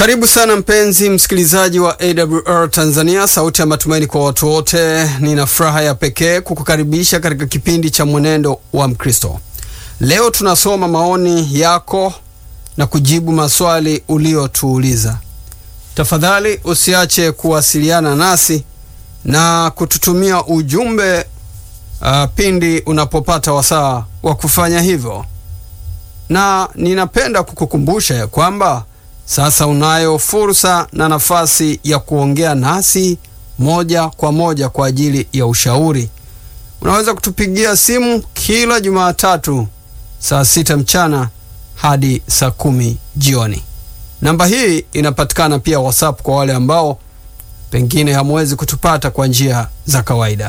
Karibu sana mpenzi msikilizaji wa AWR Tanzania, sauti ya matumaini kwa watu wote. Nina furaha ya pekee kukukaribisha katika kipindi cha mwenendo wa Mkristo. Leo tunasoma maoni yako na kujibu maswali uliotuuliza. Tafadhali usiache kuwasiliana nasi na kututumia ujumbe uh, pindi unapopata wasaa wa kufanya hivyo, na ninapenda kukukumbusha ya kwamba sasa unayo fursa na nafasi ya kuongea nasi moja kwa moja kwa ajili ya ushauri. Unaweza kutupigia simu kila Jumatatu saa sita mchana hadi saa kumi jioni. Namba hii inapatikana pia WhatsApp kwa wale ambao pengine hamwezi kutupata kwa njia za kawaida.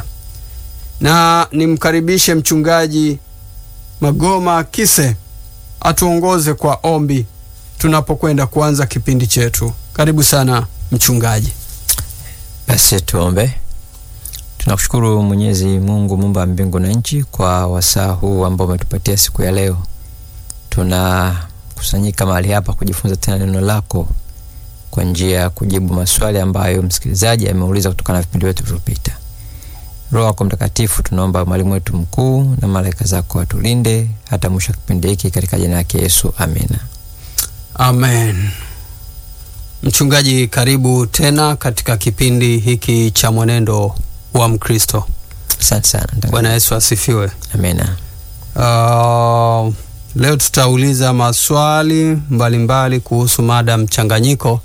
Na nimkaribishe mchungaji Magoma Kise atuongoze kwa ombi tunapokwenda kuanza kipindi chetu. Karibu sana mchungaji. Basi tuombe. Tunakushukuru Mwenyezi Mungu, muumba wa mbingu na nchi, kwa wasaa huu ambao umetupatia siku ya leo. Tunakusanyika mahali hapa kujifunza tena neno lako kwa njia ya kujibu maswali ambayo msikilizaji ameuliza kutokana na vipindi vyetu vilivyopita. Roho yako Mtakatifu, tunaomba mwalimu wetu mkuu na malaika zako watulinde hata mwisho wa kipindi hiki, katika jina lake Yesu, amina. Amen. Mchungaji, karibu tena katika kipindi hiki cha mwenendo wa Mkristo. Asante sana. Bwana Yesu asifiwe. Amina. Uh, leo tutauliza maswali mbalimbali mbali kuhusu mada mchanganyiko,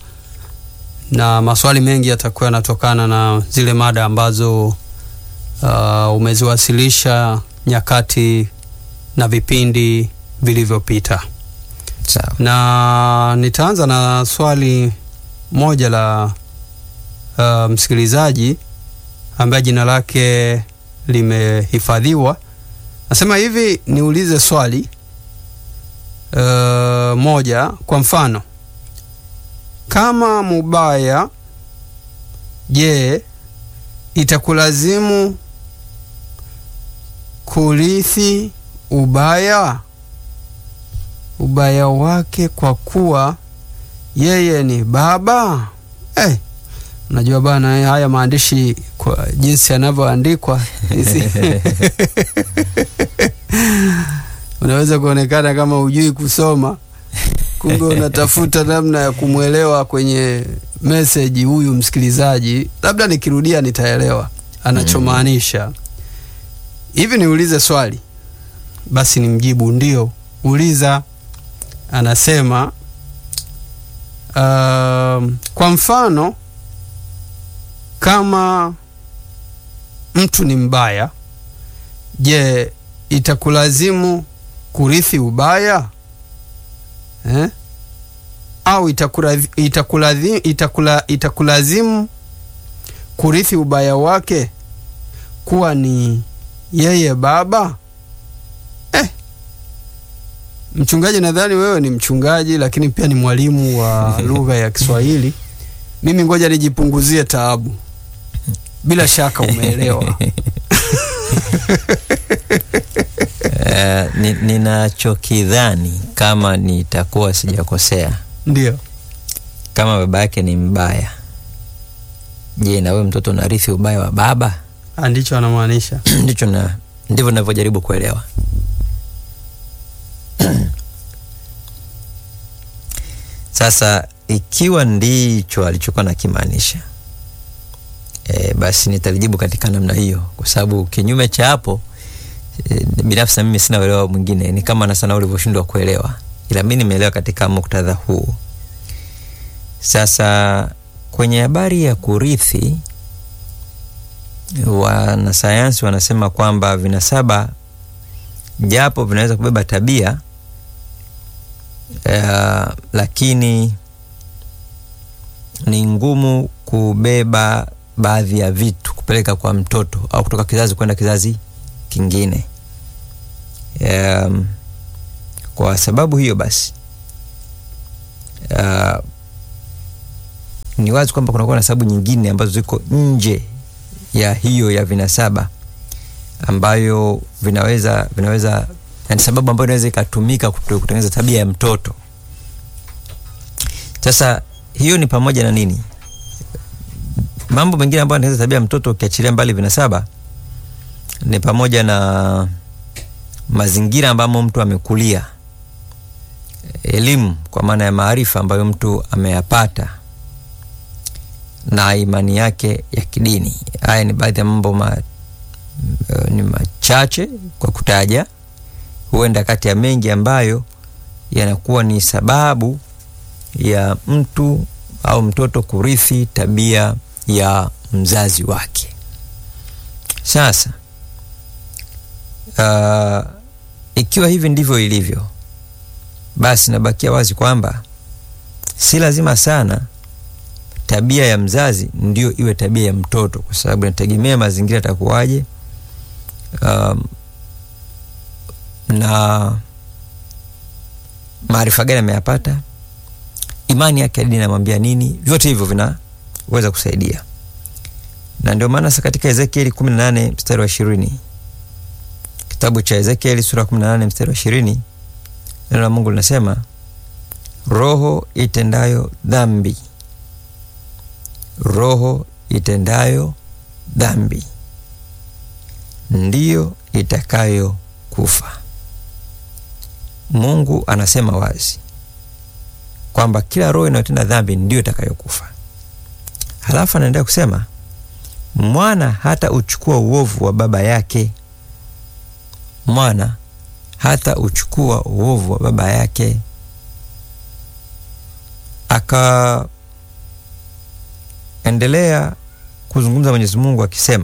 na maswali mengi yatakuwa yanatokana na zile mada ambazo uh, umeziwasilisha nyakati na vipindi vilivyopita. Sawa. Na nitaanza na swali moja la uh, msikilizaji ambaye jina lake limehifadhiwa. Nasema hivi, niulize swali uh, moja. Kwa mfano, kama mubaya, je, itakulazimu kurithi ubaya ubaya wake kwa kuwa yeye ni baba eh. Unajua bana, haya maandishi kwa jinsi yanavyoandikwa unaweza kuonekana kama hujui kusoma, kumbe unatafuta namna ya kumwelewa kwenye meseji huyu msikilizaji. Labda nikirudia nitaelewa anachomaanisha. Hivi niulize swali basi, nimjibu ndio. Uliza. Anasema uh, kwa mfano kama mtu ni mbaya, je, itakulazimu kurithi ubaya eh? Au itakulazimu, itakulazimu, itakula, itakulazimu kurithi ubaya wake kuwa ni yeye baba eh? Mchungaji, nadhani wewe ni mchungaji lakini pia ni mwalimu wa lugha ya Kiswahili. Mimi ngoja nijipunguzie taabu. Bila shaka umeelewa. Uh, ni, ninachokidhani kama nitakuwa sijakosea, Ndio. kama baba yake ni mbaya, je, na wewe mtoto unarithi ubaya wa baba? Ndicho anamaanisha. Ndicho na ndivyo ninavyojaribu kuelewa. Sasa ikiwa ndicho alichokuwa nakimaanisha, e, basi nitalijibu katika namna hiyo, kwa sababu kinyume cha hapo e, binafsi na mimi sina uelewa mwingine, ni kama na sana ulivyoshindwa kuelewa, ila mi nimeelewa katika muktadha huu. Sasa kwenye habari ya kurithi, wanasayansi wanasema kwamba vinasaba japo vinaweza kubeba tabia Uh, lakini ni ngumu kubeba baadhi ya vitu kupeleka kwa mtoto au kutoka kizazi kwenda kizazi kingine. Um, kwa sababu hiyo basi, uh, ni wazi kwamba kunakuwa na sababu nyingine ambazo ziko nje ya hiyo ya vinasaba ambayo vinaweza vinaweza ni sababu ambayo inaweza ikatumika kutengeneza tabia ya mtoto. Sasa hiyo ni pamoja na nini? Mambo mengine ambayo anaweza tabia mtoto ukiachilia mbali vinasaba ni pamoja na mazingira ambamo mtu amekulia, elimu kwa maana ya maarifa ambayo mtu ameyapata na imani yake ya kidini. Haya ni baadhi ya mambo ma, ni machache kwa kutaja, huenda kati ya mengi ambayo yanakuwa ni sababu ya mtu au mtoto kurithi tabia ya mzazi wake. Sasa uh, ikiwa hivi ndivyo ilivyo, basi nabakia wazi kwamba si lazima sana tabia ya mzazi ndio iwe tabia ya mtoto, kwa sababu inategemea mazingira yatakuwaje, um, na maarifa gani ameyapata, imani yake ya dini inamwambia nini. Vyote hivyo vinaweza kusaidia, na ndio maana sasa katika Ezekieli 18 mstari wa ishirini, kitabu cha Ezekieli sura 18 mstari wa ishirini, neno la Mungu linasema roho itendayo dhambi roho itendayo dhambi ndiyo itakayo kufa. Mungu anasema wazi kwamba kila roho inayotenda dhambi ndiyo itakayokufa. Halafu anaendelea kusema mwana hata uchukua uovu wa baba yake, mwana hata uchukua uovu wa baba yake aka endelea kuzungumza Mwenyezi Mungu akisema,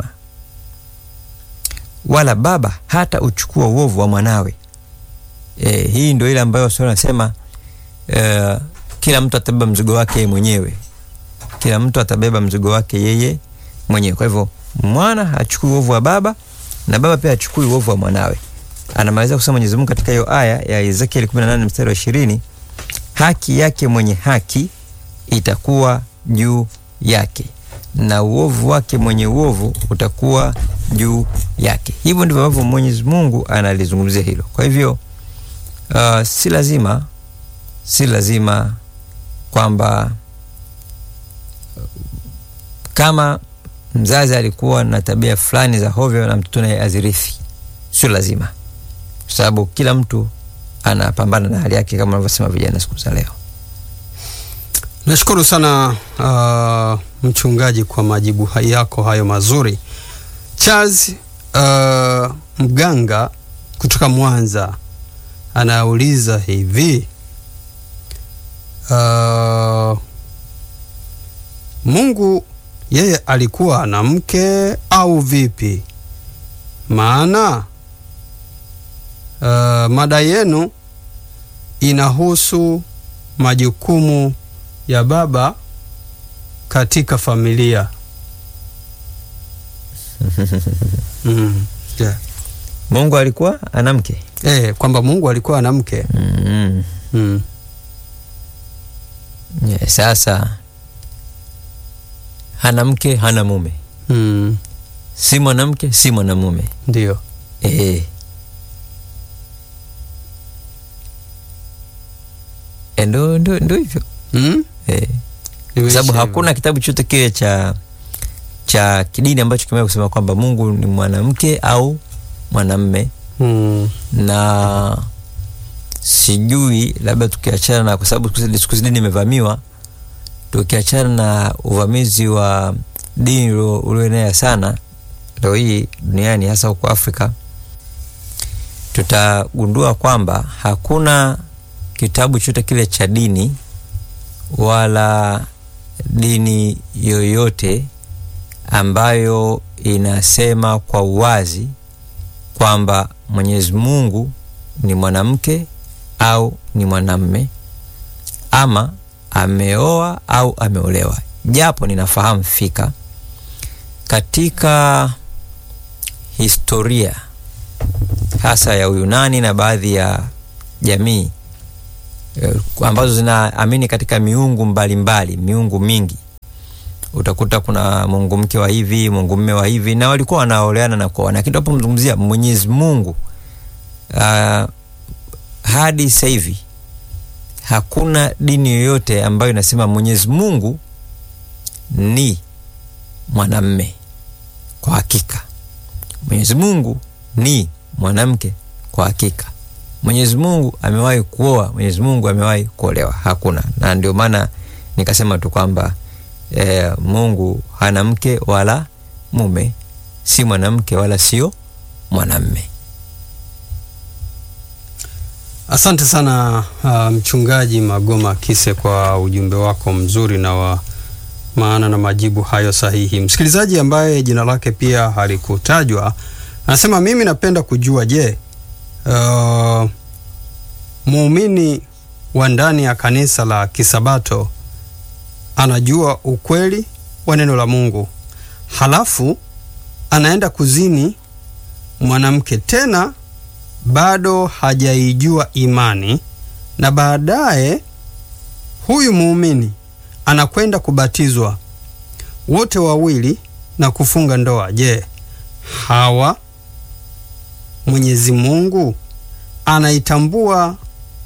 wala baba hata uchukua uovu wa mwanawe. E, hii ndio ile ambayo sura nasema e, kila mtu atabeba mzigo wake yeye mwenyewe, kila mtu atabeba mzigo wake yeye mwenyewe. Kwa hivyo mwana hachukui uovu wa baba na baba pia hachukui uovu wa mwanawe. Anamaliza kusema Mwenyezi Mungu katika hiyo aya ya Ezekiel 18 mstari wa 20, haki yake mwenye haki itakuwa juu yake na uovu wake mwenye uovu utakuwa juu yake. Hivyo ndivyo ambavyo Mwenyezi Mungu analizungumzia hilo. Kwa hivyo uh, si lazima si lazima kwamba kama mzazi alikuwa na tabia fulani za hovyo na mtoto naye azirithi, sio lazima, kwa sababu kila mtu anapambana na hali yake, kama wanavyosema vijana siku za leo. Nashukuru sana uh, mchungaji kwa majibu yako hayo mazuri. Charles uh, Mganga kutoka Mwanza anauliza hivi uh, Mungu yeye alikuwa na mke au vipi? Maana uh, mada yenu inahusu majukumu ya baba katika familia. mm, yeah. Mungu alikuwa ana mke Eh, kwamba Mungu alikuwa ana mke mm. mm. yeah, sasa hana mke hana mume, mm. si mwanamke si mwanamume Ndio. eh. Eh, ndo ndo ndo hivyo mm? eh. kwa Imeisha sababu hivyo. hakuna kitabu chote kile cha cha kidini ambacho kimeweza kusema kwamba Mungu ni mwanamke au mwanamme, mm. na sijui labda tukiachana na, kwa sababu siku hizi- siku hizi dini imevamiwa, tukiachana na uvamizi wa dini ulio- ulioenea sana leo hii duniani, hasa huko Afrika, tutagundua kwamba hakuna kitabu chote kile cha dini wala dini yoyote ambayo inasema kwa uwazi kwamba Mwenyezi Mungu ni mwanamke au ni mwanamme ama ameoa au ameolewa, japo ninafahamu fika katika historia hasa ya Uyunani na baadhi ya jamii eh, ambazo zinaamini katika miungu mbalimbali mbali, miungu mingi utakuta kuna mungu mke wa hivi mungu mme wa hivi na walikuwa wanaoleana na kuoana lakini tunapomzungumzia mwenyezi mungu uh, hadi sasa hivi hakuna dini yoyote ambayo inasema Mwenyezi Mungu ni mwanamme. Kwa hakika Mwenyezi Mungu ni mwanamke. Kwa hakika Mwenyezi Mungu amewahi kuoa, Mwenyezi Mungu amewahi kuolewa, hakuna. Na ndio maana nikasema tu kwamba e, Mungu hana mke wala mume, si mwanamke wala sio mwanamme. Asante sana uh, mchungaji Magoma Kise kwa ujumbe wako mzuri na wa maana na majibu hayo sahihi. Msikilizaji ambaye jina lake pia halikutajwa anasema, mimi napenda kujua, je, uh, muumini wa ndani ya kanisa la Kisabato anajua ukweli wa neno la Mungu halafu anaenda kuzini mwanamke tena bado hajaijua imani na baadaye huyu muumini anakwenda kubatizwa wote wawili na kufunga ndoa. Je, hawa Mwenyezi Mungu anaitambua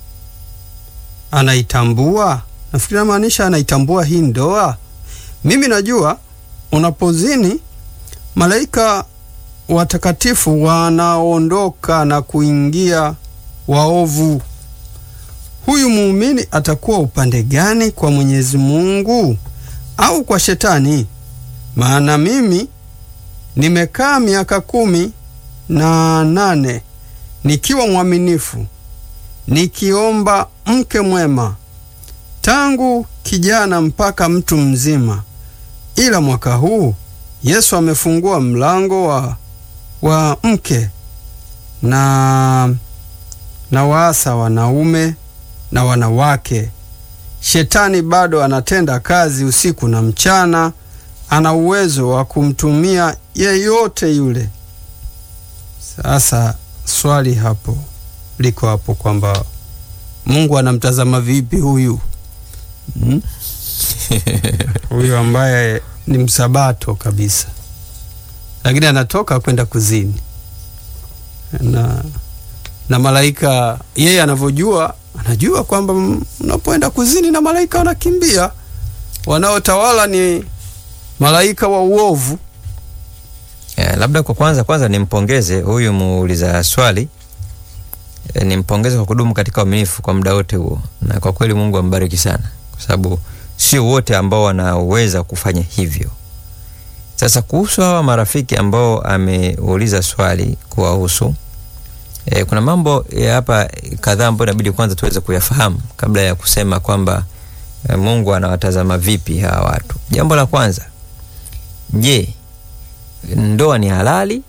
anaitambua? Nafikiri namaanisha anaitambua hii ndoa. Mimi najua unapozini malaika watakatifu wanaondoka na kuingia waovu. Huyu muumini atakuwa upande gani, kwa Mwenyezi Mungu au kwa Shetani? Maana mimi nimekaa miaka kumi na nane nikiwa mwaminifu, nikiomba mke mwema tangu kijana mpaka mtu mzima, ila mwaka huu Yesu amefungua mlango wa wa mke na na waasa wanaume na wanawake. Shetani bado anatenda kazi usiku na mchana, ana uwezo wa kumtumia yeyote yule. Sasa swali hapo liko hapo kwamba Mungu anamtazama vipi huyu hmm? huyu ambaye ni msabato kabisa lakini anatoka kwenda kuzini na, na malaika yeye anavyojua, anajua kwamba mnapoenda kuzini na malaika wanakimbia, wanaotawala ni malaika wa uovu. Yeah, labda kwa kwanza kwanza nimpongeze huyu muuliza swali e, nimpongeze kwa kudumu katika uaminifu kwa muda wote huo, na kwa kweli Mungu ambariki sana, kwa sababu sio wote ambao wanaweza kufanya hivyo. Sasa kuhusu hawa marafiki ambao ameuliza swali kuwahusu, e, kuna mambo ya hapa kadhaa ambayo inabidi kwanza tuweze kuyafahamu kabla ya kusema kwamba e, Mungu anawatazama vipi hawa watu. Jambo la kwanza, je, ndoa ni halali?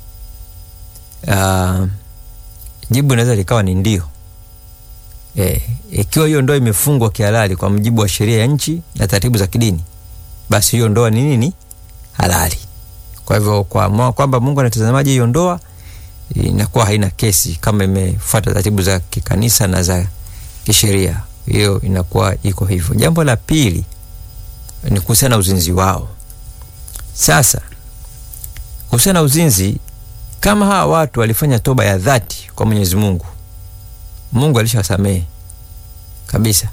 Uh, jibu inaweza likawa ni ndio. E, ikiwa hiyo ndoa imefungwa kihalali kwa mujibu wa sheria ya nchi na taratibu za kidini, basi hiyo ndoa ni nini? halali. Kwa hivyo kwa kwamba Mungu anatazamaje hiyo ndoa inakuwa haina kesi kama imefuata taratibu za kikanisa na za kisheria, hiyo inakuwa iko hivyo. Jambo la pili ni kuhusiana na uzinzi wao. Sasa kuhusiana na uzinzi, kama hawa watu walifanya toba ya dhati kwa Mwenyezi Mungu, Mungu alishawasamehe kabisa,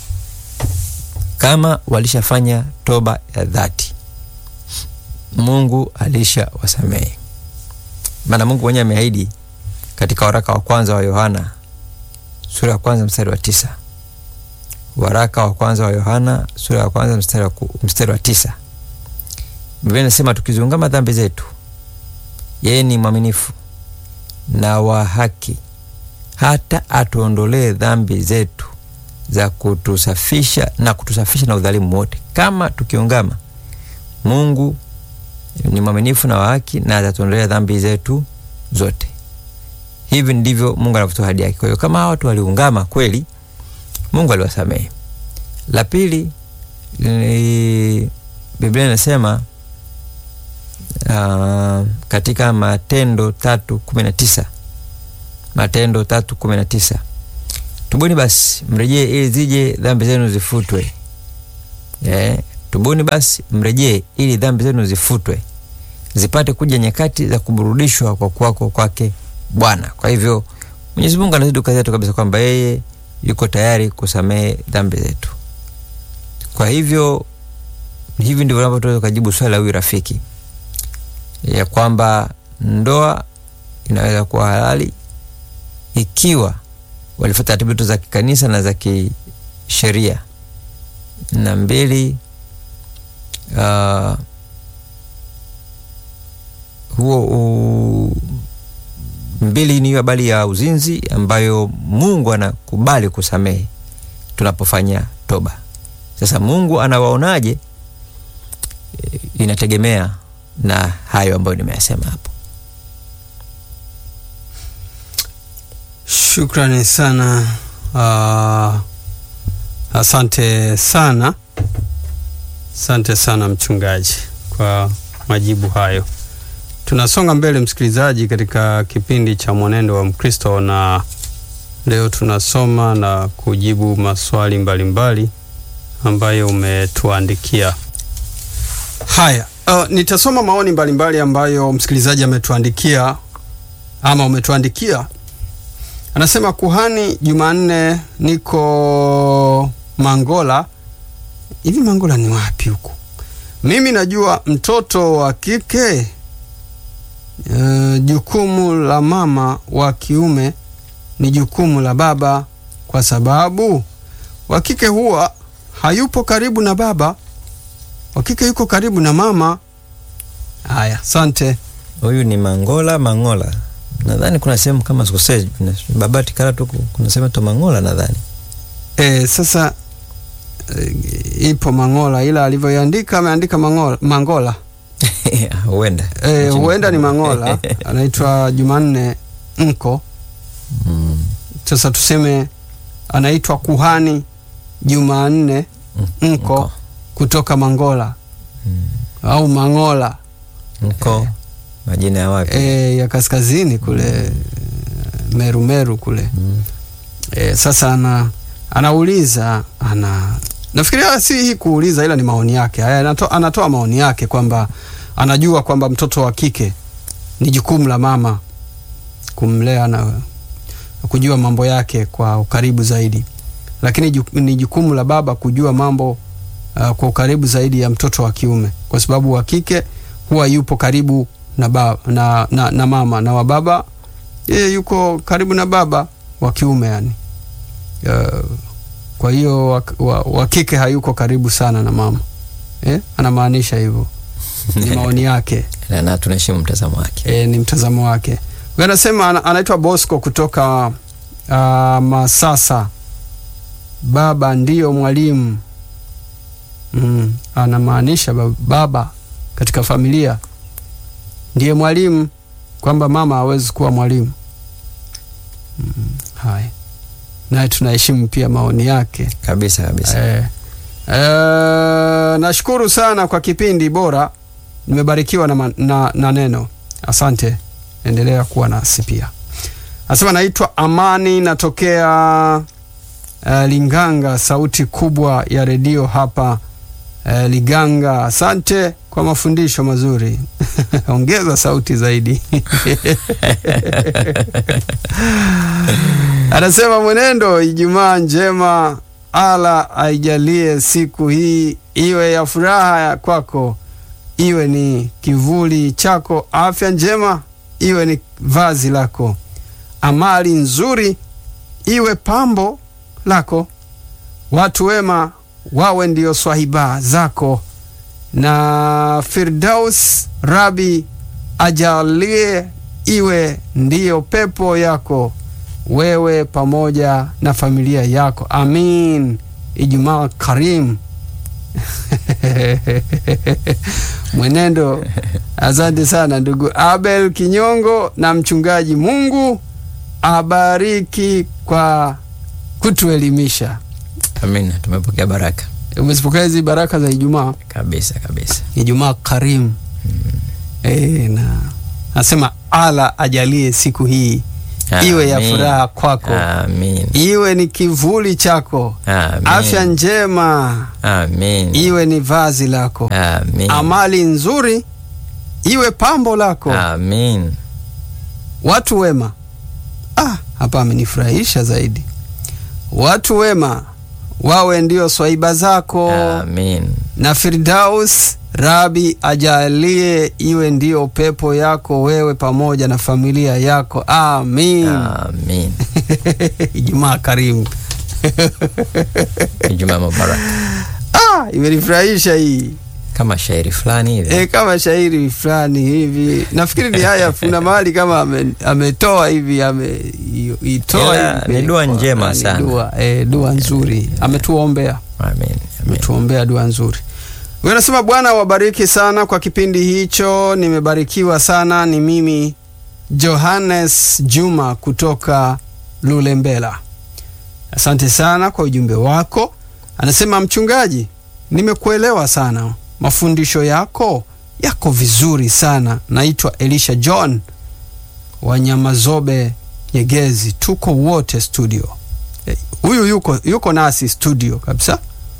kama walishafanya toba ya dhati Mungu alisha wasamehe, maana Mungu mwenyewe ameahidi katika waraka wa kwanza wa Yohana sura ya kwanza mstari wa tisa. Waraka wa kwanza wa Yohana sura ya kwanza mstari wa, mstari wa tisa, Biblia inasema tukiziungama dhambi zetu, yeye ni mwaminifu na wa haki hata atuondolee dhambi zetu za kutusafisha na kutusafisha na udhalimu wote. Kama tukiungama, Mungu ni mwaminifu na wa haki na atatuondolea dhambi zetu zote. Hivi ndivyo Mungu anavyotoa ahadi yake. Kwa hiyo kama hawa watu waliungama kweli, Mungu aliwasamehe. La pili, Biblia inasema uh, katika Matendo tatu kumi na tisa Matendo tatu kumi na tisa tubuni basi mrejee ili zije dhambi zenu zifutwe. Yeah. Tubuni basi mrejee ili dhambi zenu zifutwe, zipate kuja nyakati za kuburudishwa kwa kuwako kwake Bwana. Kwa hivyo Mwenyezi Mungu anazidi kukazia tu kabisa kwamba yeye yuko tayari kusamehe dhambi zetu. Kwa hivyo hivi ndivyo unavyotoweza ukajibu swali la huyu rafiki ya kwamba ndoa inaweza kuwa halali ikiwa walifuata taratibu za kikanisa na za kisheria. Na mbili, uh, huo u, mbili ni hiyo habari ya uzinzi ambayo Mungu anakubali kusamehe tunapofanya toba. Sasa Mungu anawaonaje? E, inategemea na hayo ambayo nimeyasema hapo. Shukrani sana. Uh, asante sana, asante sana mchungaji kwa majibu hayo. Tunasonga mbele msikilizaji, katika kipindi cha Mwenendo wa Mkristo, na leo tunasoma na kujibu maswali mbalimbali mbali ambayo umetuandikia. Haya, uh, nitasoma maoni mbalimbali mbali ambayo msikilizaji ametuandikia ama umetuandikia. Anasema kuhani Jumanne, niko Mangola. Hivi Mangola ni wapi huku? Mimi najua mtoto wa kike Uh, jukumu la mama wa kiume ni jukumu la baba, kwa sababu wa kike huwa hayupo karibu na baba, wa kike yuko karibu na mama. Haya, asante. Huyu ni Mangola Mangola, nadhani kuna sehemu kama sikosei, Babati Karatu, kuna sehemu to Mangola nadhani. E, sasa e, ipo Mangola, ila alivyoiandika ameandika Mangola, Mangola huenda e, huenda ni Mangola anaitwa Jumanne Nko. mm. Sasa tuseme anaitwa kuhani Jumanne Nko, Nko. kutoka Mangola Mm. au Mangola Nko majina ya wapi? e, ya kaskazini kule Meru Meru kule Mm. e, sasa ana, anauliza ana nafikiria si hii kuuliza, ila ni maoni yake haya, anato, anatoa maoni yake kwamba anajua kwamba mtoto wa kike ni jukumu la mama kumlea na kujua mambo yake kwa ukaribu zaidi, lakini ju, ni jukumu la baba kujua mambo uh, kwa ukaribu zaidi ya mtoto wa kiume, kwa sababu wa kike huwa yupo karibu na, baba, na, na, na mama na wa baba yeye yuko karibu na baba wa kiume yani. Uh, kwa hiyo wa, wa, wa kike hayuko karibu sana na mama eh? Anamaanisha hivyo, ni maoni yake na, na tunaheshimu mtazamo wake. e, ni mtazamo wake. Huyu anasema ana, anaitwa Bosco kutoka uh, Masasa. Baba ndiyo mwalimu mm, anamaanisha ba- baba katika familia ndiye mwalimu, kwamba mama hawezi kuwa mwalimu mm, haya naye tunaheshimu pia maoni yake. Kabisa kabisa. Eh, eh, nashukuru sana kwa kipindi bora, nimebarikiwa na, ma- na, na neno. Asante, endelea kuwa nasi pia. Anasema naitwa Amani, natokea eh, Linganga, sauti kubwa ya redio hapa eh, Liganga. Asante kwa mafundisho mazuri ongeza sauti zaidi. Anasema mwenendo, Ijumaa njema, ala aijalie siku hii iwe ya furaha ya kwako, iwe ni kivuli chako, afya njema iwe ni vazi lako, amali nzuri iwe pambo lako, watu wema wawe ndio swahiba zako, na Firdaus Rabi ajalie iwe ndiyo pepo yako wewe pamoja na familia yako. Amin. Ijumaa karimu. Mwenendo, asante sana ndugu Abel Kinyongo na mchungaji. Mungu abariki kwa kutuelimisha. Amina, tumepokea baraka Umezipokea hizi baraka za Ijumaa, kabisa kabisa. Ijumaa karimu. E, na nasema ala ajalie siku hii iwe ya Amin. furaha kwako Amin. iwe ni kivuli chako, Amin. afya njema Amin. iwe ni vazi lako, Amin. amali nzuri iwe pambo lako, Amin. watu wema. Ah, hapa amenifurahisha zaidi. watu wema wawe ndio swaiba zako Amin. na Firdaus Rabi ajalie iwe ndio pepo yako wewe pamoja na familia yako amin. Amin. Ijumaa karimu. Ijumaa Mubarak. Ah, imenifurahisha hii Kama shairi fulani hivi. e, kama shairi fulani hivi. Nafikiri ni haya, kuna mahali kama ame- ametoa hivi ameitoa Ila hivi ni dua kwa- njema ni sana. Dua, e, dua nzuri ametuombea Amin. Amin. ametuombea dua nzuri. Huyo anasema Bwana wabariki sana kwa kipindi hicho, nimebarikiwa sana. Ni mimi Johannes Juma kutoka Lulembela. Asante sana kwa ujumbe wako. Anasema mchungaji, nimekuelewa sana, mafundisho yako yako vizuri sana. Naitwa Elisha John wa Nyamazobe Nyegezi, tuko wote studio. Eh, Huyu yuko, yuko nasi studio kabisa.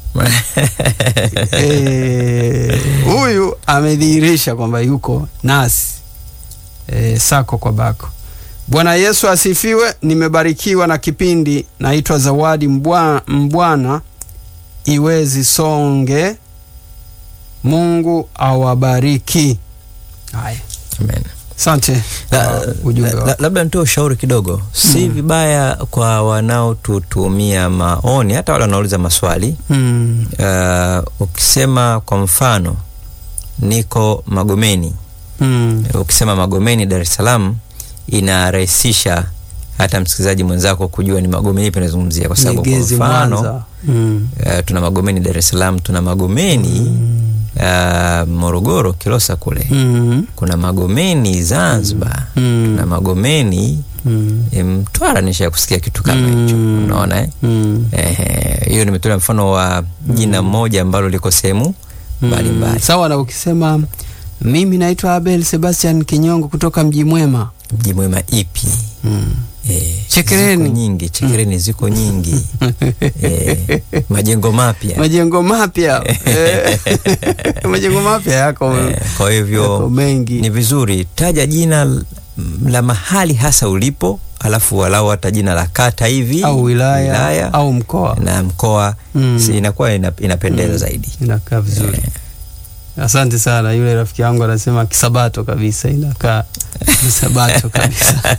Eh, huyu amedhihirisha kwamba yuko nasi e, sako kwa bako. Bwana Yesu asifiwe. Nimebarikiwa na kipindi. Naitwa Zawadi Mbwa- Mbwana Iwezi Songe. Mungu awabariki. Haya, Amen. asante La- kwa ujumbe la- wako. la- labda nitoe ushauri kidogo, si vibaya kwa wanaotutumia maoni, hata wale wanaouliza maswali Mm, uh, ukisema kwa mfano niko Magomeni, mm, ukisema Magomeni Dar es Salaam inarahisisha hata msikilizaji mwenzako kujua ni Magomeni ipi nazungumzia, kwa sababu kwa Nyegezi, mfano Mwanza. Mm, uh, tuna Magomeni Dar es Salaam, tuna Magomeni uh, Morogoro Kilosa kule mm, kuna Magomeni Zanzibar, Mm. kuna Magomeni mm, e, Mtwara. Nisha kusikia kitu kama hicho, Mm. unaona eh? mm. Ehe, hiyo nimetolea mfano wa jina moja ambalo liko sehemu mbalimbali. Mm, sawa na ukisema mimi naitwa Abel Sebastian Kinyongo kutoka Mji Mwema. Mji mwema ipi? Mm. Eh, Chekereni. ziko nyingi, Chekereni ziko nyingi eh, majengo mapya Majengo mapya Eh, majengo mapya yako, eh, kwa hivyo yako mengi ni vizuri taja jina l- la mahali hasa ulipo, alafu walau hata jina la kata hivi au wilaya, au mkoa na mkoa Mm. si inakuwa ina, inapendeza zaidi. inakaa vizuri. Asante sana. Yule rafiki yangu anasema kisabato kabisa, inakaa kisabato kabisa.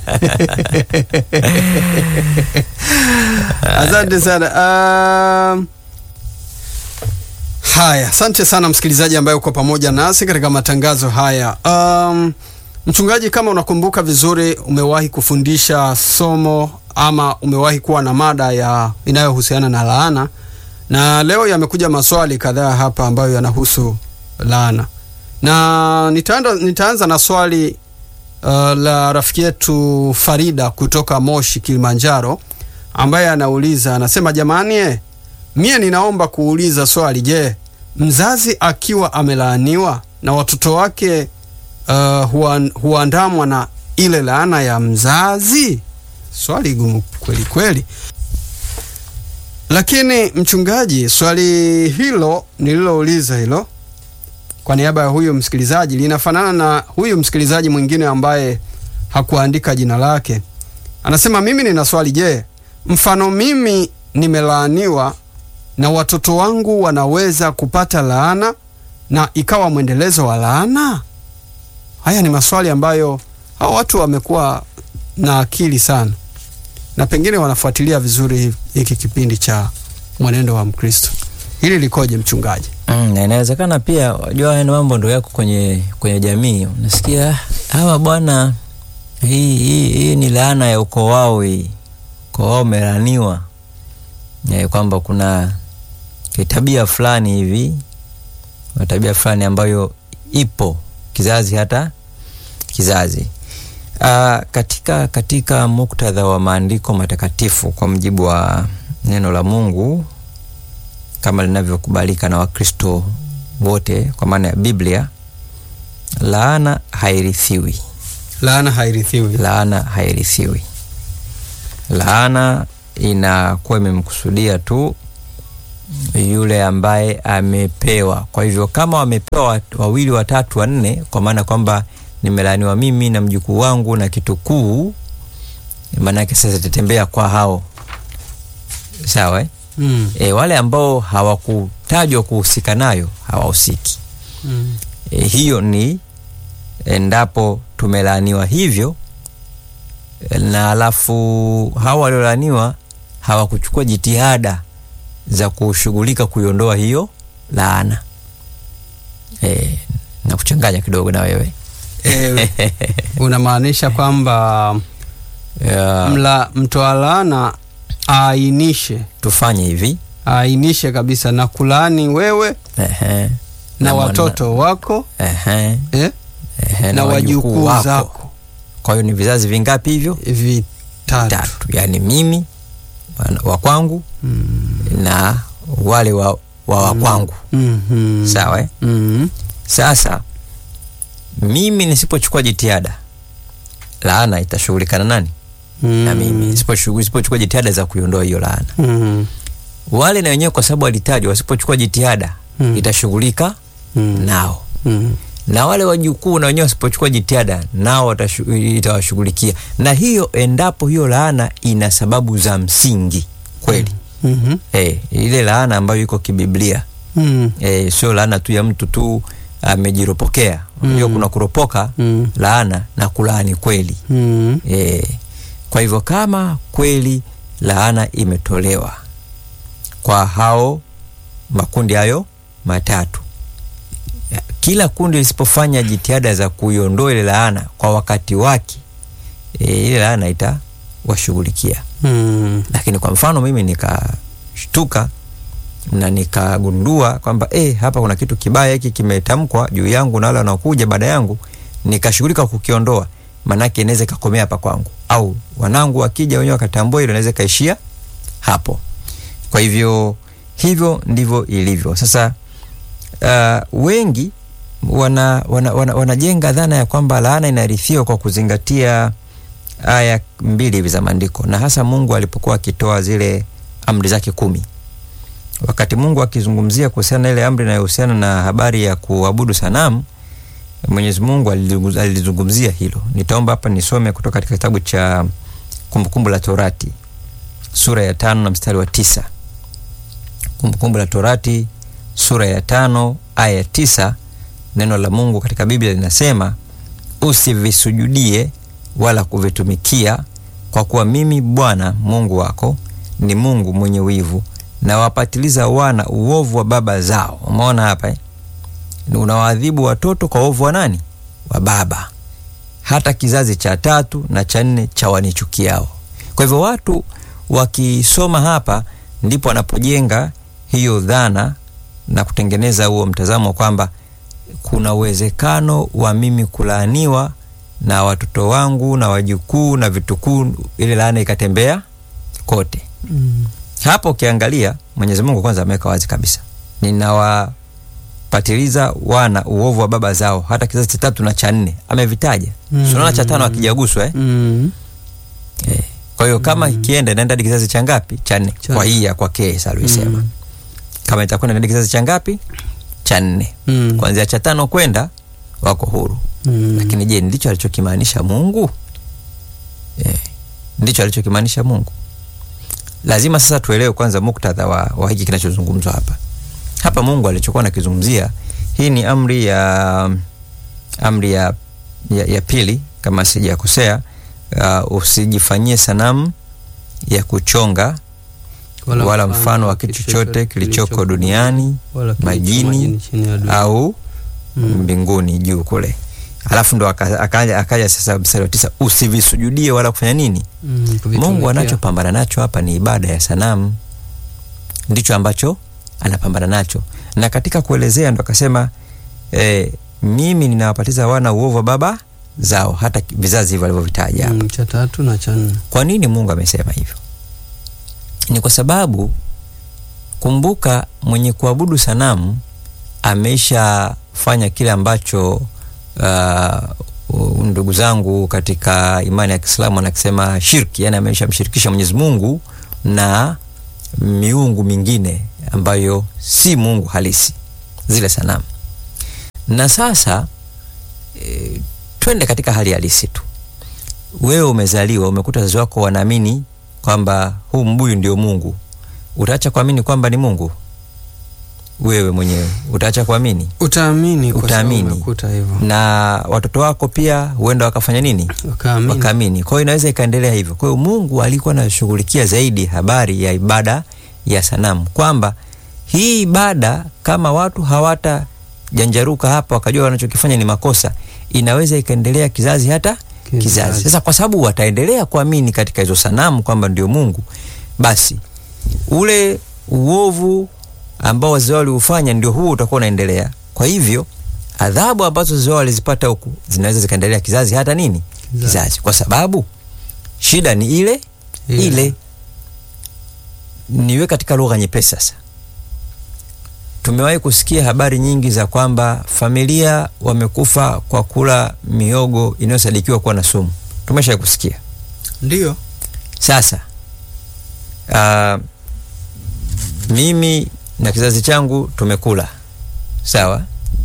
Asante sana. Um, haya, asante sana msikilizaji ambaye uko pamoja nasi katika matangazo haya. Um, mchungaji, kama unakumbuka vizuri, umewahi kufundisha somo ama umewahi kuwa na mada ya inayohusiana na laana, na leo yamekuja maswali kadhaa hapa ambayo yanahusu laana, na nitaanza, nitaanza na swali uh, la rafiki yetu Farida kutoka Moshi, Kilimanjaro, ambaye anauliza anasema, jamani eh, mie ninaomba kuuliza swali. Je, mzazi akiwa amelaaniwa na watoto wake uh, huan- huandamwa na ile laana ya mzazi? Swali gumu kweli kweli. Lakini mchungaji, swali hilo nililouliza hilo kwa niaba ya huyu msikilizaji linafanana na huyu msikilizaji mwingine ambaye hakuandika jina lake. Anasema mimi nina swali, je, mfano mimi nimelaaniwa na watoto wangu wanaweza kupata laana na ikawa mwendelezo wa laana? Haya ni maswali ambayo hao watu wamekuwa na akili sana, na pengine wanafuatilia vizuri hiki kipindi cha mwenendo wa Mkristo. Hili likoje mchungaji? Mm, na inawezekana pia wajua haya ni mambo ndo yako kwenye kwenye jamii. Unasikia "Ah, hawa bwana, hii, hii, hii ni laana ya ukoo wao, hii ukoo wao umelaaniwa e, kwamba kuna kitabia fulani hivi na tabia fulani ambayo ipo kizazi hata kizazi. Uh, katika katika muktadha wa maandiko matakatifu kwa mujibu wa neno la Mungu kama linavyokubalika na Wakristo wote kwa maana ya Biblia, laana hairithiwi. Laana hairithiwi. Laana hairithiwi. Laana inakuwa imemkusudia tu yule ambaye amepewa. Kwa hivyo kama wamepewa wat- wawili, watatu, wanne, kwa maana kwamba nimelaaniwa mimi na mjukuu wangu na kitukuu, maanake sasa itatembea kwa hao sawa eh? Mm. E, wale ambao hawakutajwa kuhusika nayo hawahusiki. Mm. E, hiyo ni endapo tumelaaniwa hivyo e, na alafu hawa waliolaaniwa hawakuchukua jitihada za kushughulika kuiondoa hiyo laana. E, na kuchanganya kidogo na wewe Eh, unamaanisha kwamba Ya, mla mtoa laana aainishe tufanye hivi aainishe kabisa na kulaani wewe Ehe. na mwana- watoto wako Ehe. eh, Ehe, na wajukuu zako Kwa hiyo ni vizazi vingapi hivyo? vitatu. Tatu. Yaani mimi wana- wa kwangu Mm. na wale wa, wa, wa kwangu Mhm. sawa eh? Mhm. Sasa mimi nisipochukua jitihada, laana itashughulikana nani? Na mimi Nisiposhughu- nisipochukua jitihada za kuiondoa hiyo laana. Mhm. Wale na wenyewe kwa sababu walitajwa, wasipochukua jitihada Mm. itashughulika Mhm. nao Mhm. na wale wajukuu na wenyewe wasipochukua jitihada nao watashu- itawashughulikia, na hiyo endapo hiyo laana ina sababu za msingi kweli. Mhm. Eh, ile laana ambayo iko kibiblia Mhm. eh, sio laana tu ya mtu tu amejiropokea. Unajua kuna kuropoka Mm. laana na kulaani kweli. Mhm. Eh, kwa hivyo kama kweli laana imetolewa kwa hao makundi hayo matatu, ya, kila kundi lisipofanya jitihada za kuiondoa ile laana kwa wakati wake, e, ile laana itawashughulikia. Mhm. Lakini kwa mfano mimi nikashtuka na nikagundua kwamba eh, hapa kuna kitu kibaya hiki kimetamkwa juu yangu na wale wanaokuja baada yangu, nikashughulika kukiondoa, manake inaweza ikakomea hapa kwangu, au wanangu wakija wenyewe wakatambua hilo, inaweza ikaishia hapo. Kwa hivyo hivyo ndivyo ilivyo. Sasa uh, wengi wana, wana, wana, wanajenga dhana ya kwamba laana inarithiwa kwa kuzingatia aya mbili hivi za maandiko, na hasa Mungu alipokuwa akitoa zile amri zake kumi. Wakati Mungu akizungumzia kuhusiana na ile amri inayohusiana na habari ya kuabudu sanamu, Mwenyezi Mungu alilizungumz- alilizungumzia hilo. Nitaomba hapa nisome kutoka katika kitabu cha Kumbukumbu la Torati sura ya tano na mstari wa tisa. Kumbukumbu la Torati sura ya tano aya ya tisa. Neno la Mungu katika Biblia linasema usivisujudie wala kuvitumikia, kwa kuwa mimi Bwana Mungu wako ni Mungu mwenye wivu, na wapatiliza wana uovu wa baba zao. Umeona hapa eh? Unawaadhibu watoto kwa uovu wa nani? Wa baba, hata kizazi cha tatu na cha nne cha wanichukiao. Kwa hivyo watu wakisoma hapa, ndipo wanapojenga hiyo dhana na kutengeneza huo mtazamo kwamba kuna uwezekano wa mimi kulaaniwa na watoto wangu na wajukuu na vitukuu, ile laana ikatembea kote. Mhm. Hapo ukiangalia Mwenyezi Mungu kwanza ameweka wazi kabisa, ninawapatiliza wana uovu wa baba zao hata kizazi cha tatu na cha nne, amevitaja Mm. mm. Sunaona cha tano akijaguswa eh? Mhm. Eh. Kwa hiyo kama ikienda inaenda hadi kizazi cha ngapi? Cha nne. Cha Kwa nne. hii ya kwake alisema Mm. kama itakwenda hadi kizazi cha ngapi? Cha nne. Mhm. Kuanzia cha tano kwenda wako huru. Mhm. Lakini je, ndicho alichokimaanisha Mungu? Eh, ndicho alichokimaanisha Mungu. Lazima sasa tuelewe kwanza muktadha wa, wa hiki kinachozungumzwa hapa. Hapa Mungu alichokuwa nakizungumzia, hii ni amri ya amri ya, ya, ya pili kama sijakosea. Uh, usijifanyie sanamu ya kuchonga wala, mfano wa kitu chochote kilichoko duniani wala kilicho majini chini ya dunia. au Mm. mbinguni juu kule. Alafu ndo aka- akaja akaja sasa mstari wa tisa, usivisujudie wala kufanya nini. Mm, kuvitumikia. Mungu anachopambana nacho hapa ni ibada ya sanamu, ndicho ambacho anapambana nacho, na katika kuelezea ndo akasema eh, mimi ninawapatiza wana uovu wa baba zao, hata ki- vizazi hivyo alivyovitaja hapa. Mm, cha tatu na cha nne. Kwa nini Mungu amesema hivyo? Ni kwa sababu kumbuka, mwenye kuabudu sanamu ameishafanya kile ambacho uh, ndugu zangu katika imani ya Kiislamu anakisema shirki, yani ameshamshirikisha Mwenyezi Mungu na miungu mingine ambayo si Mungu halisi, zile sanamu. Na sasa e, twende katika hali halisi tu wewe umezaliwa umekuta wazazi wako wanaamini kwamba huu mbuyu ndio Mungu, utaacha kuamini kwamba ni Mungu? Wewe mwenyewe utaacha kuamini Utaamini kwa sababu Utaamini. umekuta hivyo. na watoto wako pia huenda wakafanya nini? Wakaamini. Wakaamini. Kwa hiyo inaweza ikaendelea hivyo. Kwa hiyo Mungu alikuwa anashughulikia zaidi habari ya ibada ya sanamu, kwamba hii ibada kama watu hawatajanjaruka hapa wakajua wanachokifanya ni makosa, inaweza ikaendelea kizazi hata Kizazi. kizazi. Sasa kwa sababu wataendelea kuamini katika hizo sanamu kwamba ndio Mungu, basi ule uovu ambao wazee wao waliufanya ndio huo utakuwa unaendelea. Kwa hivyo adhabu ambazo wazee wao walizipata huku zinaweza zikaendelea kizazi hata nini Kizazi. kizazi, kwa sababu shida ni ile Ile. ile. Niwe katika lugha nyepesi sasa. Tumewahi kusikia habari nyingi za kwamba familia wamekufa kwa kula miogo inayosadikiwa kuwa na sumu. Tumeshawahi kusikia. Ndio. Sasa uh, mimi na kizazi changu tumekula sawa.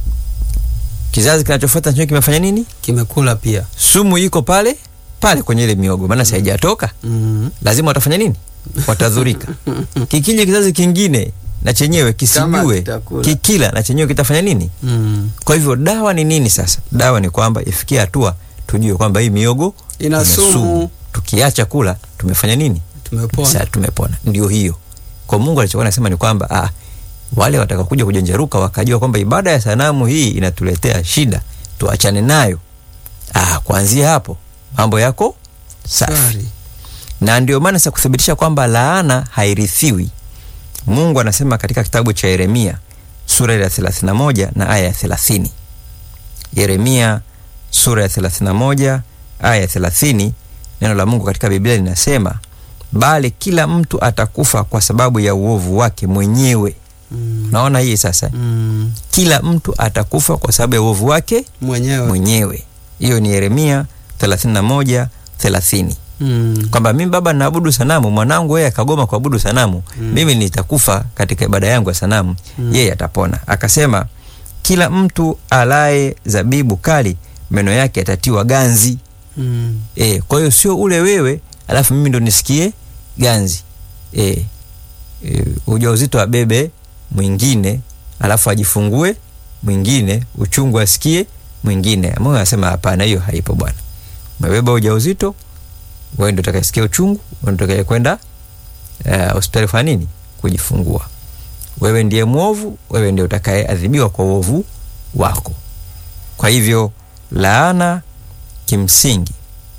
Kizazi kinachofuata nacho kimefanya nini? Kimekula pia. Sumu iko pale pale kwenye ile miogo, maana si haijatoka. Mm. Lazima watafanya nini? Watadhurika. Kikija kizazi kingine na chenyewe Kama kisijue, kitakula. kikila na chenyewe kitafanya nini? Mm. Kwa hivyo dawa ni nini sasa? Dawa ni kwamba ifikie hatua tujue kwamba hii miogo Ina sumu. Tukiacha kula tumefanya nini? Tumepona. Sasa tumepona. Ndio hiyo. Kwa Mungu alichokuwa anasema ni kwamba ah, wale watakakuja kujenjeruka wakajua kwamba ibada ya sanamu hii inatuletea shida, tuachane nayo. Ah, kuanzia hapo mambo yako safi. Shwari. Na ndio maana sasa kuthibitisha kwamba laana hairithiwi, Mungu anasema katika kitabu cha Yeremia sura ya 31 na aya ya 30. Yeremia sura ya 31 aya ya 30, neno la Mungu katika Biblia linasema, bali kila mtu atakufa kwa sababu ya uovu wake mwenyewe. Mm. Naona hii sasa, Mm. kila mtu atakufa kwa sababu ya uovu wake Mwenyewe. mwenyewe. Hiyo ni Yeremia 31 30 Mm. kwamba mimi baba naabudu sanamu, mwanangu yeye akagoma kuabudu sanamu, Mm. mimi nitakufa katika ibada yangu ya sanamu, Mm. yeye atapona. Akasema kila mtu alaye zabibu kali meno yake yatatiwa ganzi. Mm. E, kwa hiyo sio ule wewe alafu mimi ndo nisikie ganzi. E, e, ujauzito wa bebe mwingine alafu ajifungue mwingine, uchungu asikie mwingine. Mungu anasema hapana, hiyo haipo bwana. Umebeba ujauzito, wewe ndio utakayesikia uchungu, wewe ndio utakaye kwenda eh, hospitali kufanya nini? Kujifungua. Wewe ndiye mwovu, wewe ndio utakayeadhibiwa kwa uovu wako. Kwa hivyo laana kimsingi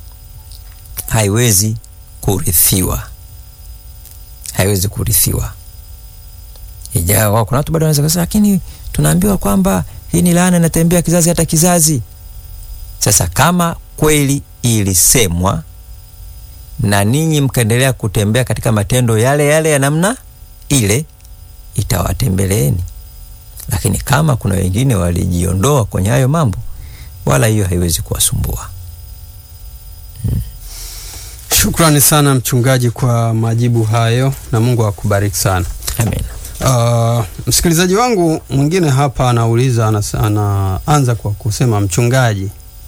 haiwezi kurithiwa, haiwezi kurithiwa. Ijawa kuna watu bado wanaweza kusema, lakini tunaambiwa kwamba hii ni laana inatembea kizazi hata kizazi. Sasa kama kweli ilisemwa na ninyi mkaendelea kutembea katika matendo yale yale ya namna ile, itawatembeleeni. Lakini kama kuna wengine walijiondoa kwenye hayo mambo, wala hiyo haiwezi kuwasumbua. Shukrani sana mchungaji kwa majibu hayo na Mungu akubariki sana. Amen. Uh, msikilizaji wangu mwingine hapa anauliza anas, anaanza kwa kusema mchungaji,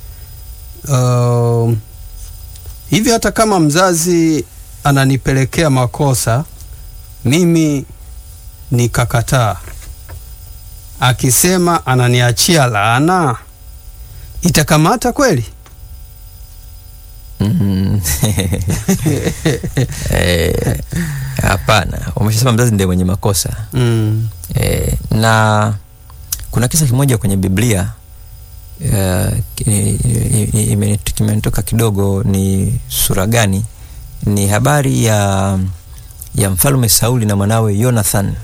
uh, hivi hata kama mzazi ananipelekea makosa mimi nikakataa, akisema ananiachia laana, itakamata kweli? Mm. Eh, Hapana, umeshasema mzazi ndiye mwenye makosa Mm. e, na kuna kisa kimoja kwenye Biblia eh, ki- i- i- imeni- kimenitoka kidogo, ni sura gani? Ni habari ya ya mfalme Sauli na mwanawe Jonathan.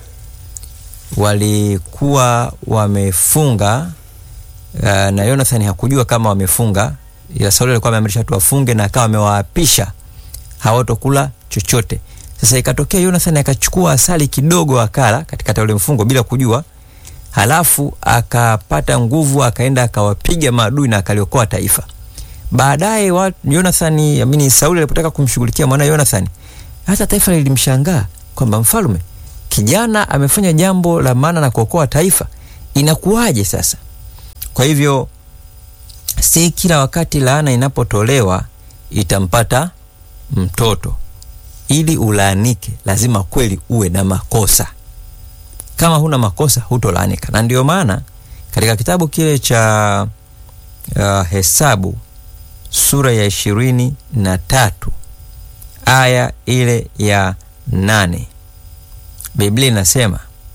Walikuwa wamefunga uh, na Jonathan hakujua kama wamefunga, ila Sauli alikuwa ameamrisha tu wafunge na akawa amewaapisha hawatokula chochote. Sasa ikatokea Jonathan akachukua asali kidogo akala katikati ya ule mfungo bila kujua, halafu akapata nguvu akaenda akawapiga maadui na akaliokoa taifa. Baadaye wa- Jonathan, amini Sauli alipotaka kumshughulikia mwana Jonathan, hata taifa lilimshangaa kwamba mfalme kijana amefanya jambo la maana na kuokoa taifa, inakuwaje sasa? Kwa hivyo si kila wakati laana inapotolewa itampata mtoto, ili ulaanike lazima kweli uwe na makosa. Kama huna makosa hutolaanika, na ndio maana katika kitabu kile cha uh, Hesabu sura ya ishirini na tatu aya ile ya nane Biblia inasema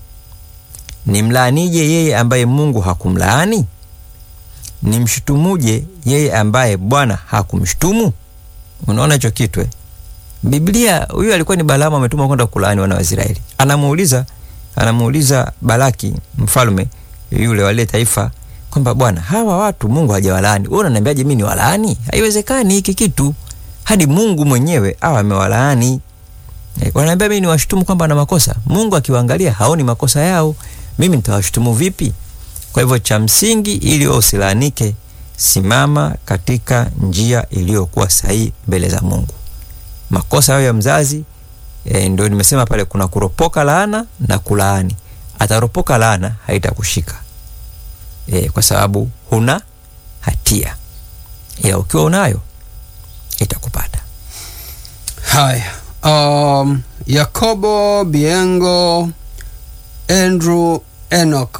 nimlaanije yeye ambaye Mungu hakumlaani? Nimshutumuje yeye ambaye Bwana hakumshutumu? Unaona hicho kitu eh? Biblia, huyu alikuwa ni Balaamu ametumwa kwenda kulaani wana wa Israeli. Anamuuliza, anamuuliza Balaki mfalme yule wale taifa kwamba bwana, hawa watu Mungu hajawalaani, wewe unaniambiaje mimi ni walaani? Haiwezekani hiki kitu, hadi Mungu mwenyewe awe amewalaani. E, wananiambia mimi niwashutumu kwamba ana makosa. Mungu akiwaangalia haoni makosa yao, mimi nitawashutumu vipi? Kwa hivyo cha msingi, ili wewe usilaanike, simama katika njia iliyokuwa sahihi mbele za Mungu. Makosa yao ya mzazi e, ndio nimesema pale kuna kuropoka laana na kulaani. Ataropoka laana haitakushika e, kwa sababu huna hatia, ila ukiwa unayo itakupata. Haya, um, Yakobo Biengo Andrew Enoch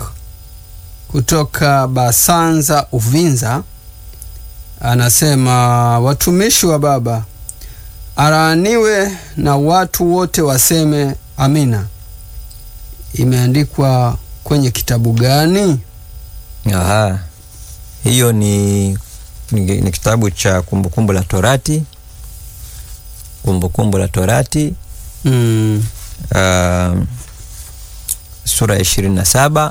kutoka Basanza Uvinza anasema watumishi wa Baba alaaniwe na watu wote waseme amina. Imeandikwa kwenye kitabu gani? Aha. Hiyo ni, ni, ni kitabu cha Kumbukumbu la Torati, Kumbukumbu la Torati Mm. uh, sura ya ishirini na saba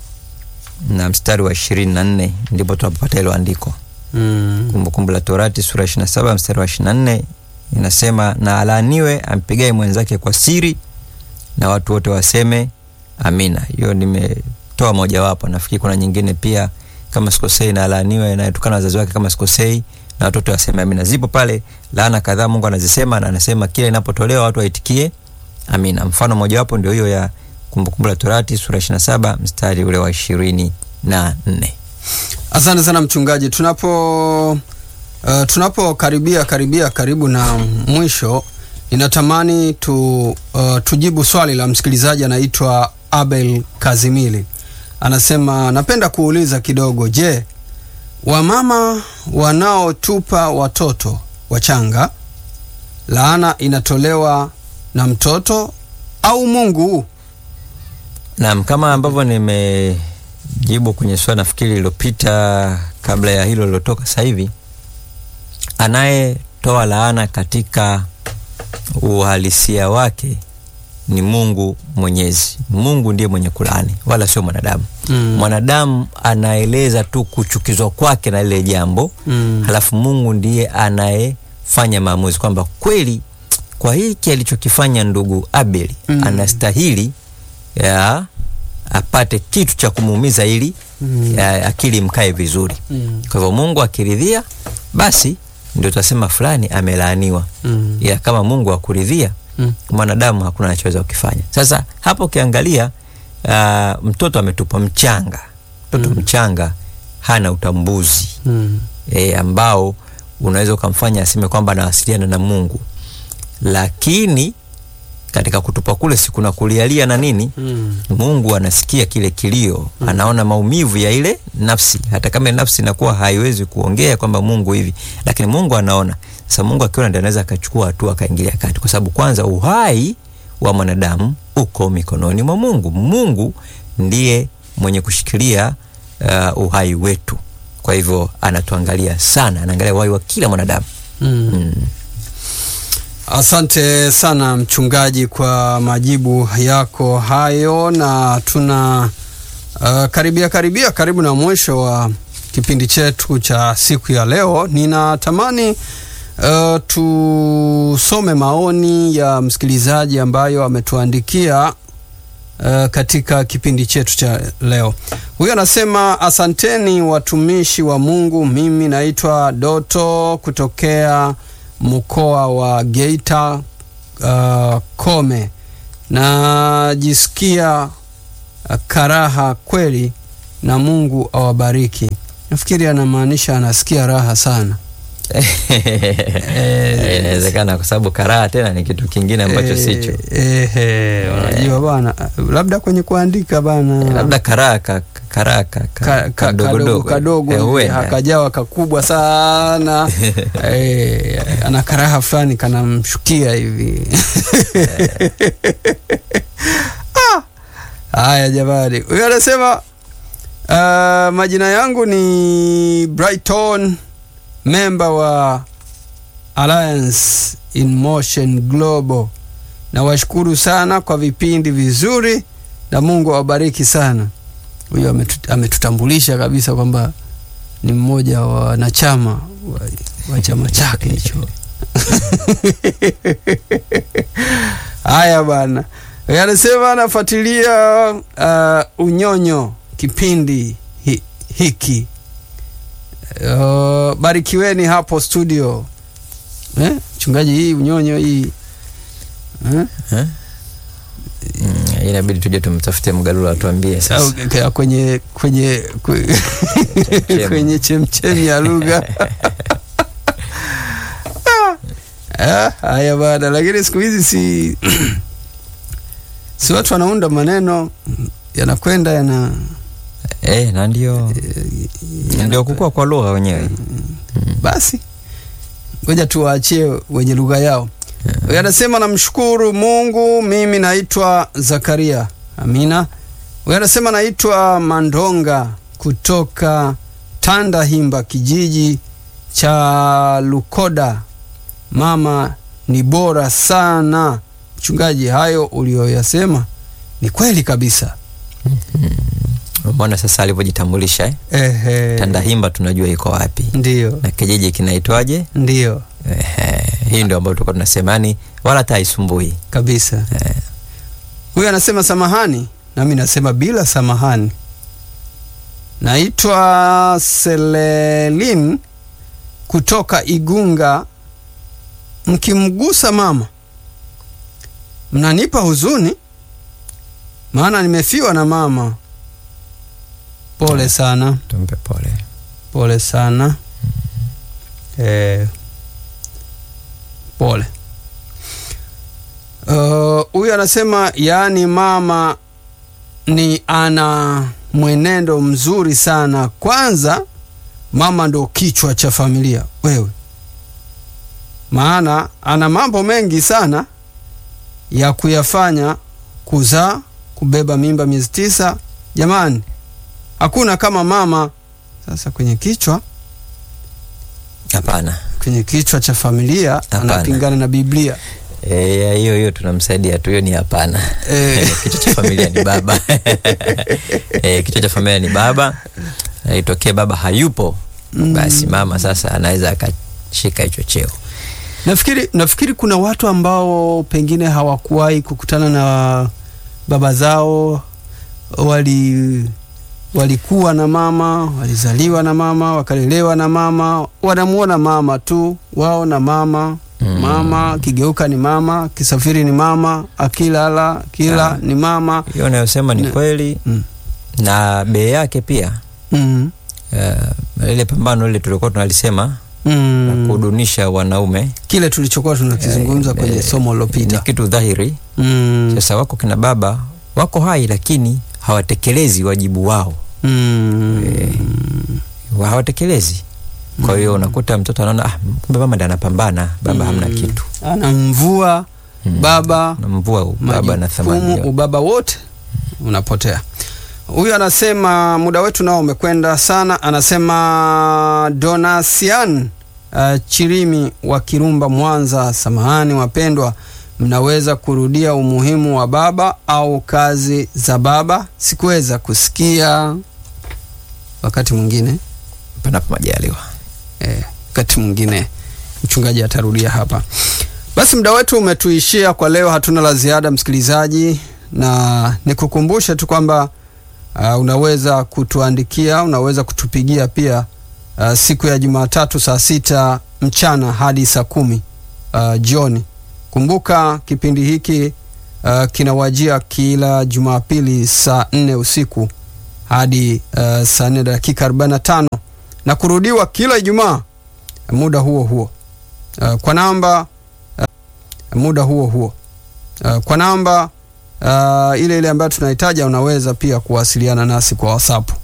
na mstari wa ishirini na nne ndipo tunapopata hilo andiko. Mm. Kumbukumbu la Torati sura ya ishirini na saba mstari wa ishirini na nne inasema, na alaaniwe ampigaye mwenzake kwa siri, na watu wote waseme amina. Hiyo nimetoa mojawapo, nafikiri kuna nyingine pia kama sikosei, na alaaniwe anayetukana wazazi wake kama sikosei, na watoto waseme amina. Zipo pale laana kadhaa Mungu anazisema, na anasema kila inapotolewa watu waitikie amina. Mfano mojawapo ndio hiyo ya Kumbukumbu la Torati sura ishirini na saba mstari ule wa ishirini na nne. Asante sana mchungaji. Tunapo uh, tunapokaribia karibia karibu na mwisho, ninatamani tu, uh, tujibu swali la msikilizaji anaitwa Abel Kazimili. Anasema napenda kuuliza kidogo, je, wamama wanaotupa watoto wachanga, laana inatolewa na mtoto au Mungu? Naam, kama ambavyo nimejibu kwenye swali nafikiri lililopita kabla ya hilo lilotoka sasa hivi, anayetoa laana katika uhalisia wake ni Mungu Mwenyezi. Mungu ndiye mwenye kulaani, wala sio mwanadamu. Mm. Mwanadamu anaeleza tu kuchukizwa kwake na lile jambo Mm. halafu Mungu ndiye anayefanya maamuzi kwamba kweli kwa hiki alichokifanya ndugu Abeli Mm. anastahili ya apate kitu cha kumuumiza ili Mm. ya, akili mkae vizuri. Mm. Kwa hivyo Mungu akiridhia, basi ndio tutasema fulani amelaaniwa, Mm. ila kama Mungu akuridhia Mm. mwanadamu hakuna anachoweza kukifanya. Sasa hapo ukiangalia, ah, mtoto ametupwa mchanga, mtoto Mm. mchanga hana utambuzi Mm. e, ambao unaweza ukamfanya aseme kwamba anawasiliana na Mungu, lakini katika kutupa kule si kuna kulialia na nini Mm. Mungu anasikia kile kilio mm. Anaona maumivu ya ile nafsi, hata kama ile nafsi inakuwa haiwezi kuongea kwamba Mungu hivi, lakini Mungu anaona. Sasa Mungu akiona, ndio anaweza akachukua hatua akaingilia kati, kwa sababu kwanza uhai wa mwanadamu uko mikononi mwa Mungu. Mungu ndiye mwenye kushikilia uh, uhai wetu. Kwa hivyo anatuangalia sana, anaangalia uhai wa kila mwanadamu Mm. mm. Asante sana mchungaji kwa majibu yako hayo, na tuna uh, karibia karibia karibu na mwisho wa kipindi chetu cha siku ya leo. Ninatamani uh, tusome maoni ya msikilizaji ambayo ametuandikia uh, katika kipindi chetu cha leo. Huyu anasema asanteni watumishi wa Mungu, mimi naitwa Doto kutokea mkoa wa Geita uh, Kome. Najisikia uh, karaha kweli, na Mungu awabariki. Nafikiri anamaanisha anasikia raha sana Eh, inawezekana kwa sababu karaha tena ni kitu kingine ambacho sicho Eh, eh, unajua bana, labda kwenye kuandika bana, labda karaha ka- karaha ka- ka- ka- ka- kadogo kadogodogo. kadogo Eh, hivi, huenda. hakajawa kakubwa sana eh, ana karaha fulani kanamshukia hivi Ah, haya jamani huyo anasema uh, majina yangu ni brighton member wa alliance in motion global nawashukuru sana kwa vipindi vizuri na mungu awabariki sana huyo ametu- ametutambulisha kabisa kwamba ni mmoja wa wanachama wa, wa chama chake hicho haya bana Yeye anasema anafuatilia uh, unyonyo kipindi hi, hiki uh, barikiweni hapo studio eh? mchungaji hii unyonyo hii eh? Eh? Mm, inabidi tuje tumtafute mgalula atuambie au sasa k- kwenye kwenye kwe- Chemchemi. kwenye chemchemi ya lugha Ah, haya bana lakini siku hizi si si watu wanaunda maneno yanakwenda yana eh, na ndio ndio kukua kwa lugha wenyewe basi ngoja tuwaachie wenye lugha yao yeah. anasema namshukuru mungu mimi naitwa zakaria amina huyu anasema naitwa mandonga kutoka tandahimba kijiji cha lukoda mama ni bora sana mchungaji hayo ulioyasema ni kweli kabisa umeona sasa alivyojitambulisha eh? Ehe. tandahimba tunajua iko wapi ndio na kijiji kinaitwaje ndio Ehe, hii ndio ambayo tulikuwa tunasema yani wala hata haisumbui kabisa Eh. huyu anasema samahani nami nasema bila samahani naitwa selelin kutoka igunga mkimgusa mama mnanipa huzuni maana nimefiwa na mama pole sana tumpe pole pole sana eh, pole Uh, huyu anasema yaani mama ni ana mwenendo mzuri sana kwanza mama ndo kichwa cha familia wewe maana ana mambo mengi sana ya kuyafanya kuzaa kubeba mimba miezi tisa jamani hakuna kama mama sasa kwenye kichwa hapana kwenye kichwa cha familia Hapana. anapingana na biblia Eh, hiyo hiyo tunamsaidia tu hiyo ni hapana Eh. kichwa cha familia ni baba eh, kichwa cha familia ni baba Na itokee baba hayupo basi mama sasa anaweza akashika hicho cheo nafikiri nafikiri kuna watu ambao pengine hawakuwahi kukutana na baba zao wali walikuwa na mama walizaliwa na mama wakalelewa na mama wanamuona mama tu wao na mama Mm. mama kigeuka ni mama kisafiri ni mama akilala kila Ah. ni mama hiyo unayosema ni Ne- kweli mm. na bei yake pia mm. uh, ile pambano lile tulikuwa tunalisema Mm. la kudunisha wanaume kile tulichokuwa tunakizungumza Eh, kwenye eh, somo ni lilopita kitu dhahiri mm. sasa wako kina baba wako hai lakini hawatekelezi wajibu wao mm. Wa- hawatekelezi kwa hiyo unakuta mtoto anaona ah, kumbe mama ndi anapambana baba hamna Mm. kitu anamvua Mm. baba na mvua baba na thamani majukumu yote. ubaba wote unapotea huyu anasema muda wetu nao umekwenda sana anasema donasian uh, chirimi wa kirumba mwanza samahani wapendwa mnaweza kurudia umuhimu wa baba au kazi za baba sikuweza kusikia wakati mwingine panapo majaliwa eh, wakati mwingine mchungaji atarudia hapa basi muda wetu umetuishia kwa leo hatuna la ziada msikilizaji na nikukumbushe tu kwamba uh, unaweza kutuandikia unaweza kutupigia pia uh, siku ya jumatatu saa sita mchana hadi saa kumi uh, jioni kumbuka kipindi hiki uh, kinawajia kila jumapili saa nne usiku hadi uh, saa nne dakika 45 na kurudiwa kila ijumaa muda huo huo uh, kwa namba uh, muda huo huo uh, kwa namba uh, ile ile ambayo tunahitaji unaweza pia kuwasiliana nasi kwa WhatsApp